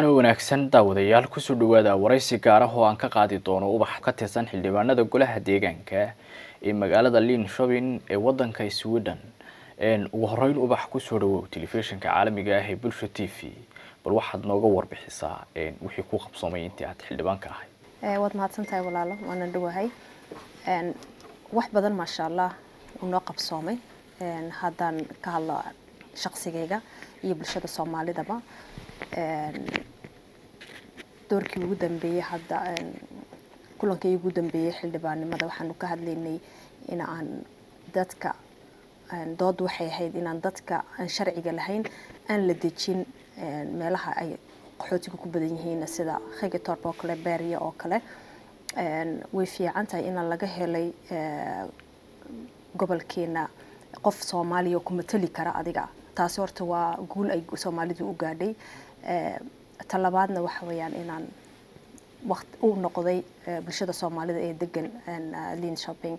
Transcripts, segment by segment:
wacan oo wanaagsan daawadayaal kusoo dhawaada waraysi gaar ah oo aan ka qaadi doono ubax ka tirsan xildhibaanada golaha deegaanka ee magaalada linshobin ee wadanka sweden ugu horeyn ubax kusoo dhawow telefishinka caalamiga ah ee bulsha t v bal waxaad nooga warbixisaa wixii ku qabsoomay intii aad xildhibaanka ahay waad mahadsan tahay walaalo waana dhawahay wax badan maasha allah uu noo qabsoomay haddaan ka hadlo shaqsigayga iyo bulshada soomaalidaba doorkii ugu dambeeyey hadda kulankii ugu dambeeyey xildhibaannimada waxaanu ka hadlaynay in aan dadka dood waxay ahayd inaan dadka aan sharciga lahayn aan la dejin meelaha ay qaxootiga ku badan yihiin sida khigitorp oo kale beerya oo kale way fiican tahay inaan laga helay gobolkeena qof soomaaliya oo ku matali kara adiga taasi horta waa guul ay soomaalidu u gaadhay talabaadna waxa weeyaan inaan waqt u noqday bulshada soomaalida ee degan lin shopping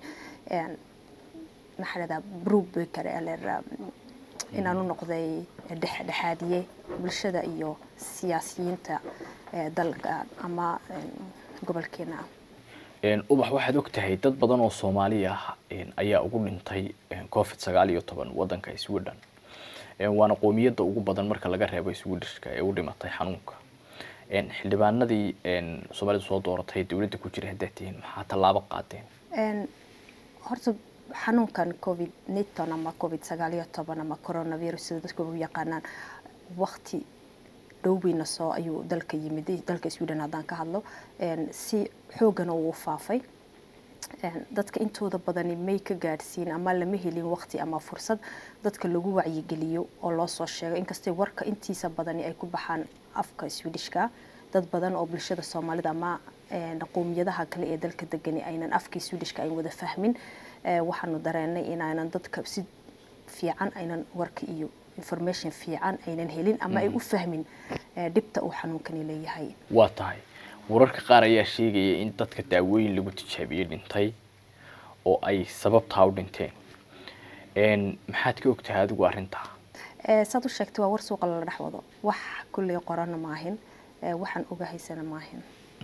maxaa dhahdaa brubaker inaan u noqday dhexdhexaadiye bulshada iyo siyaasiyiinta dalka ama gobolkeena ubax waxaad og tahay dad badan oo soomaali ah ayaa ugu dhintay covid sagaal iyo toban wadanka sweden waana qoomiyadda ugu badan marka laga reebo swedishka ee u dhimatay xanuunka xildhibaanadii soomaalida soo dooratay dowladda ku jira haddaad tihiin maxaa tallaabo qaadeen horta xanuunkan covid niton ama covid sagaal iyo toban ama coronavirus sida dadku u yaqaanaan waqti dhowbeyna soo ayuu dalka yimid dalka sweden haddaan ka hadlo si xoogana uu faafay dadka intooda badani may ka gaadhsiin ama lama helin waqti ama fursad dadka lagu wacyigeliyo oo loo soo sheego inkastay warka intiisa badani ay ku baxaan afka swedishka dad badan oo bulshada soomaalida ama qowmiyadaha kale ee dalka degani aynan afkii swedishka ayn wada fahmin waxaanu dareenay inaanan dadka si fiican aynan warka iyo information fiican aynan helin ama ay u fahmin dhibta uu xanuunkani leeyahay waa tahay wararka qaar ayaa sheegaya in dadka daawooyin lagu tijaabiyey dhintay oo ay sababtaa u dhinteen maxaad ka ogtahay adigu arrintaa saad u sheegtay waa war suuqa lala dhex wado wax kulley qorana maahin waxaan ogahaysana maahin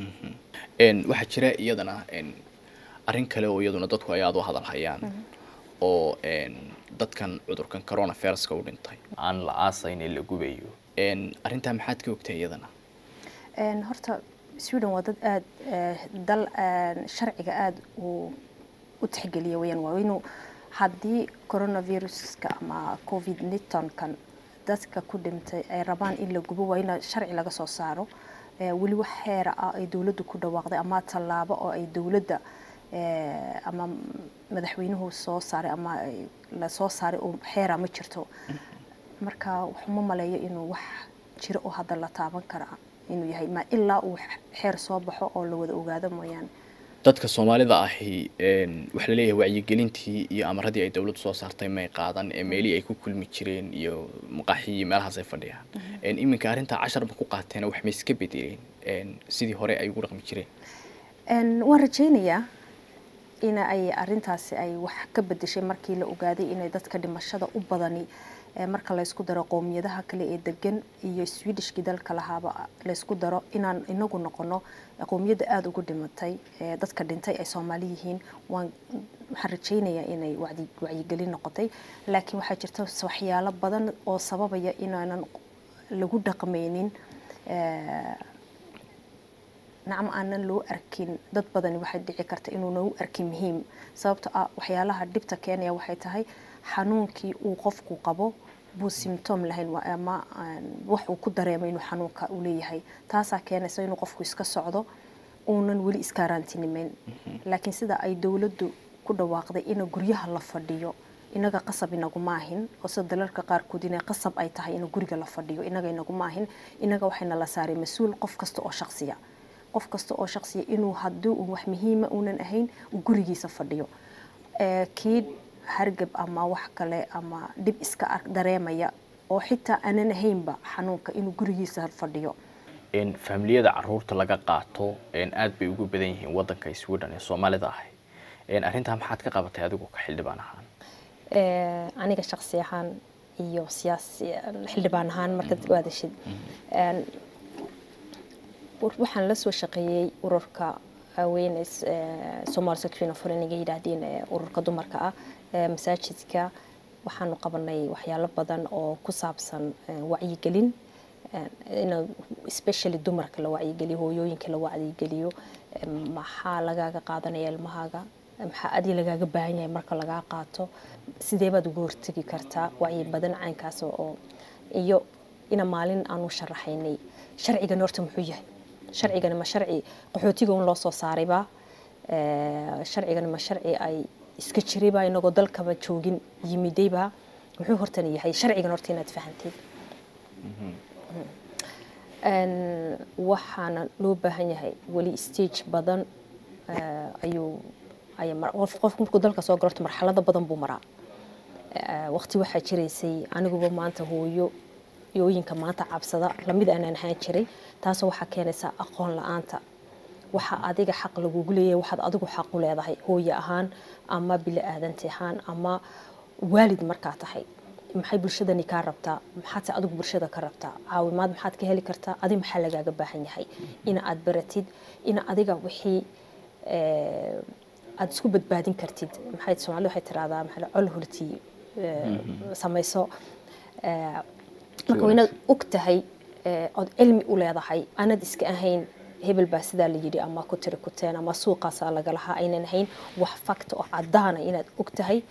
waxaa jira iyadana arrin kale oo iyaduna dadku ay aada u hadal hayaan oo dadkan cudurkan coronaviruska u dhintay aan la aasayn ee la gubayo arrintaa maxaad ka ogtahay iyadana horta sweden waa dad aada dal sharciga aada u u tixgeliya weyaan waa inuu haddii coronaviruska ama covid nitonkan dadka ku dhintay ay rabaan in la gubo waa in sharci laga soo saaro weli wax xeera ah ay dowladdu ku dhawaaqday ama tallaabo oo ay dowladda ama madaxweynuhu soo saaray ama la soo saaray oo xeera ma jirto marka waxuma maleeyo inuu wax jiro oo hadda la taaban kara inuu yahay ma ilaa uu xeer soo baxo oo la wada ogaado mooyaane dadka soomaalida ahi waxaa laleeyahay wacyigelintii iyo amaradii ay dowladdu soo saartay may qaadan ee meelihii ay ku kulmi jireen iyo maqaaxiyii meelahaas ay fadhiyaan iminka arrintaa casharba ku qaateena wax may iska bedeleen sidii hore ay ugu dhaqmi jireen waan rajaynayaa in ay arintaasi ay wax ka bedeshay markii la ogaaday inay dadka dhimashada u badani marka laysku daro qowmiyadaha kale ee degan iyo swedishkii dalka lahaaba laysku daro inaan inagu noqono qowmiyadda aada ugu dhimatay dadka dhintay ay soomaali yihiin waan waxaan rajaynayaa inay wacyigelin noqotay laakiin waxaa jirta waxyaalo badan oo sababaya inaanan lagu dhaqmaynin nacam aanan loo arkin dad badani waxay dhici karta inuuna u arkin muhiim sababto ah waxyaalaha dhibta keenaya waxay tahay xanuunkii uu qofku qabo buu symptom lahayn ama wax uu ku dareemo inuu xanuunka uu leeyahay taasaa keenaysa inuu qofku iska socdo uunan weli iskaaraantinimeyn laakiin sida ay dowladdu ku dhawaaqday in guryaha la fadhiyo inaga qasab inaguma ahin oo sida dalalka qaarkood inay qasab ay tahay in guriga la fadhiyo inaga inaguma ahin inaga waxayna la saaray mas-uul qof kasta oo shaqsiya qof kasta oo shaqsiya inuu haddii uu wax muhiima uunan ahayn uu gurigiisa fadhiyo kii hargab ama wax kale ama dhib iska dareemaya oo xitaa aanan ahaynba xanuunka inuu gurigiisa fadhiyo faamiliyada caruurta laga qaato aada bay ugu badan yihiin wadanka sweden ee soomaalida ahay arrintaa maxaad ka qabatay adigu ka xildhibaan ahaan aniga shaqsi ahaan iyo siyaasi xildhibaan ahaan markaad u aadashid waxaan la soo shaqeeyey ururka weyne somaali section of foreign yidhaahdeen ururka dumarka ah masaajidka waxaanu qabanay waxyaalo badan oo ku saabsan wacyigelin in especially dumarka la wacyigeliyo hooyooyinka la wacyigeliyo maxaa lagaaga qaadanaya ilmahaaga maxaa adi lagaaga baahan yahay marka lagaa qaato sidee baad uga hortegi kartaa wacyi badan caynkaas oo iyo ina maalin aanu sharaxaynay sharcigan horta muxuu yahay sharcigani ma sharci qaxootiga un loo soo saarayba sharcigani ma sharci ay iska jirayba inagoo dalkaba joogin yimidayba muxuu hortana yahay sharcigan horta inaad fahanteed waxaana loo baahan yahay weli stage badan ayuu qof markuu dalka soo galo marxalado badan buu maraa waqti waxaa jiraysay aniguba maanta hooyo yooyinka maanta cabsada lamid aanaan ahaan jiray taasoo waxaa keenaysaa aqoon la-aanta waxa adiga xaq lagugu leeyahay waxaad adigu xaq u leedahay hooye ahaan ama bili aadanti ahaan ama waalid markaa tahay maxay bulshadani kaa rabtaa maxaadse adigu bulshada ka rabtaa caawimaad maxaad ka heli kartaa adi maxaa lagaaga baahan yahay ina aad baratid ina adiga wixii aad isku badbaadin kartid maxay soomaalida waxay tiraahdaa maxaa col hurti samayso marka waa inaad og tahay ood cilmi u leedahay aanad iska ahayn hebel baa sidaa la yidhi ama ku tiri kuteen ama suuqaasaa laga lahaa aynan ahayn wax fakta oo caddaana inaad og tahay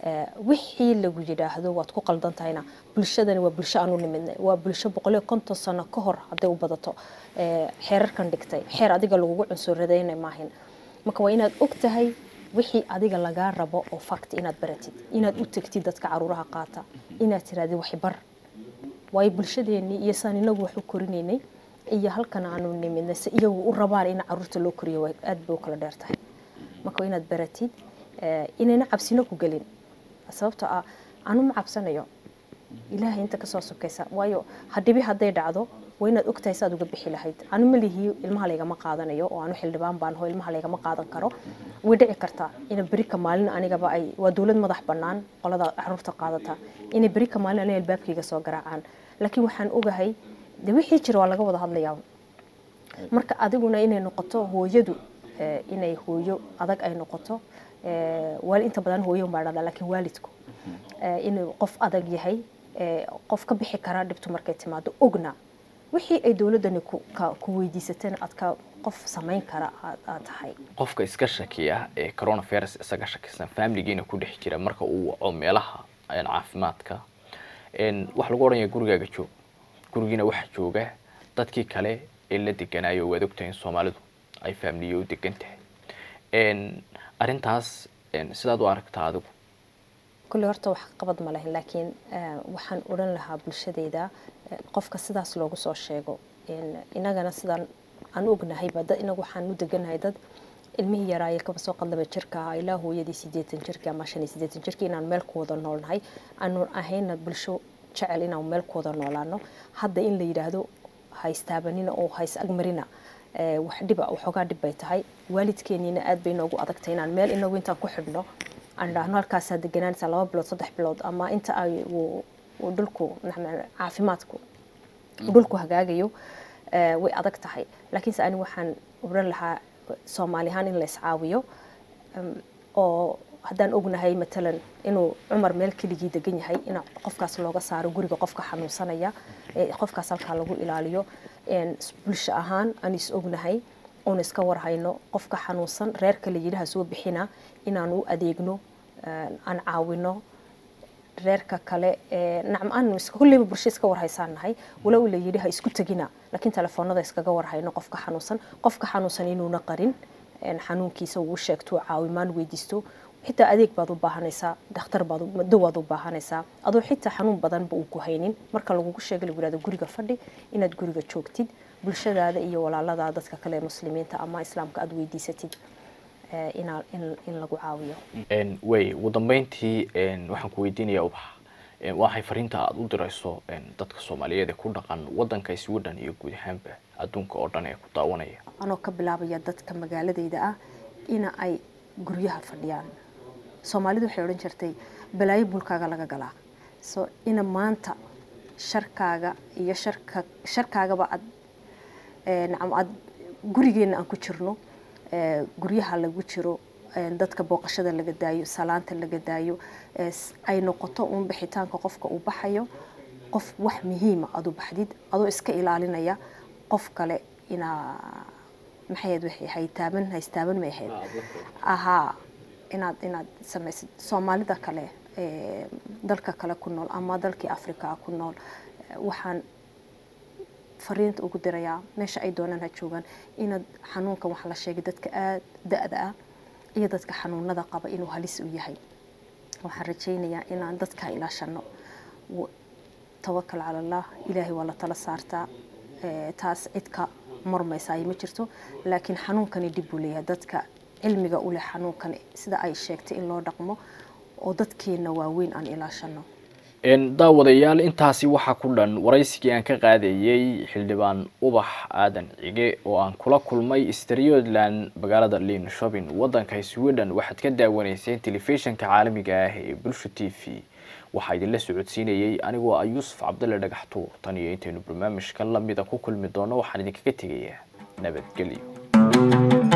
wixii lagu yidhaahdo waad ku qaldan tahayna bulshadani waa bulsho aanu nimidnay waa bulsho boqoliyo konton sano ka hor hadday u badato xeerarkan dhigtay xeer adiga lagugu cunsuradayna maahin marka waa inaad og tahay wixii adiga lagaa rabo oo fact inaad baratid inaad u tegtid dadka caruuraha qaata inaad tirahdid waxbar waayo bulshadeenii iyo saan inagu wax u korinaynay iyo halkan aanu nimidnay si iyagu u rabaan in caruurta loo koriyo aad bay u kala dheer tahay marka waa inaad baratid inayna cabsino ku gelin sababtoo ah anu ma cabsanayo ilaahay inta kasoo sokaysa waayo hadhibi hadday dhacdo waa inaad ogtahay saad uga bixi lahayd anu malihii ilmaha laygama qaadanayo oo anu xildhibaan baan ho ilmaha laygama qaadan karo way dhici kartaa ina berika maalin anigaba ay waa dowlad madax bannaan qolada caruurta qaadata inay berika maalin aniga albaabkayga soo garaacaan laakiin waxaan ogahay de wixii jira waa laga wada hadlayaa marka adiguna inay noqoto hooyadu inay hooyo adag ay noqoto waali inta badan hooyo baa dhada laakiin waalidku inuu qof adag yahay qof ka bixi karaa dhibtu markay timaado ogna wixii ay dowladani ku weydiisateen aad ka qof samayn kara aad tahay qofka iska shakiya ee coronavirus isaga shakisan familigiina ku dhex jira marka uu waco meelaha caafimaadka waxa lagu odhanaya gurigaaga joog gurigiina waxaa jooga dadkii kale ee la deganayo waad ogtahay in soomaalidu ay faamiliyo u degan tahay arrintaas sidaad u aragtaa adigu kulle horta wax qabad ma lahin laakiin waxaan odhan lahaa bulshadeyda qofka sidaas loogu soo sheego inagana sidaan aan ognahayba dad inagu waxaan u deganahay dad ilmihii yaraaye kaba soo qadlaba jirka ahaa ilaa hooyadii sideetan jirkii ama shan iyo sideetan jirkii inaan meel ku wada noolnahay aanu ahayna bulsho jecel inaan meel ku wada noolaano hadda in la yidhaahdo haystaabanina oo hays agmarina wax dhiba waxoogaa dhib bay tahay waalidkeeniina aad bay noogu adagtay inaan meel inagu intaan ku xidhno aan dhahno halkaasaa deganaanaysa laba bilood saddex bilood ama inta ay uu dhulku caafimaadku dhulku hagaagayo way adag tahay laakiinse ani waxaan oran lahaa soomaali ahaan in la iscaawiyo oo haddaan ognahay matalan inuu cumar meel keligii degan yahay in qofkaas looga saaro guriga qofka xanuunsanaya qofkaas halkaa lagu ilaaliyo bulsho ahaan aan is ognahay oon iska warhayno qofka xanuunsan reerka la yidhaha soo bixina inaan u adeegno aan caawino reerka kale nacam aanu kulleyba bulsho iska warhaysaan nahay walow la yidhi ha isku tegina laakiin telefoonada iskaga warhayno qofka xanuunsan qofka xanuunsan inuuna qarin xanuunkiisa uu sheegto caawimaan weydiisto xitaa adeeg baad u baahanaysaa dhakhtar baad dawaad u baahanaysaa adoo xitaa xanuun badanba uu ku haynin marka lagugu sheega lagu yihahdo guriga fadhi inaad guriga joogtid bulshadaada iyo walaalada dadka kale ee muslimiinta ama islaamka aada weydiisatid in lagu caawiyo way ugu dambeyntii waxaan ku weydiinayaa ubax waxay fariinta aada u dirayso dadka soomaaliyeed ee ku dhaqan wadanka sweden iyo guud ahaanba adduunka oo dhan ee ku daawanaya anoo ka bilaabaya dadka magaaladayda ah ina ay guryaha fadhiyaan soomaalidu waxay odhan jirtay balaayo bulkaaga laga galaa so ina maanta sharkaaga iyo sharka sharkaagaba aad nacam aad gurigeena aan ku jirno guryaha lagu jiro dadka booqashada laga daayo salaanta laga daayo ay noqoto uun bixitaanka qofka uu baxayo qof wax muhiima adu baxdid adoo iska ilaalinaya qof kale inaa maxayd waxay haytaaban haystaaban may ahayd ahaa inaad inaad samaysid soomaalida kale dalka kale ku nool ama dalkii africa ku nool waxaan fariinta ugu dirayaa meesha ay doonaan ha joogaan inaad xanuunkan waxaa la sheegay dadka aada da-da ah iyo dadka xanuunada qaba inuu halis u yahay waxaan rajaynayaa inaan dadka ilaashano tawakal cala allah ilaahay waa la tala saartaa taas cid ka marmaysaay ma jirto laakiin xanuunkani dib buu leeyahay dadka cilmiga u leh xanuunkan sida ay sheegtay in loo dhaqmo oo dadkeena waaweyn aan ilaashano daawadayaal intaasi waxaa ku dhan waraysigii aan ka qaadayey xildhibaan ubax aadan cige oo aan kula kulmay strioland magaalada linshopin wadanka sweden waxaad ka daawanayseen telefishinka caalamiga ah ee bulsha t v waxaa idinla socodsiinayey anigoo ah yuusuf cabdalle dhagaxtuur tan iyo intaynu barnaamijka lamida ku kulmi doono waxaan idinkaga tegayaa nabadgelyo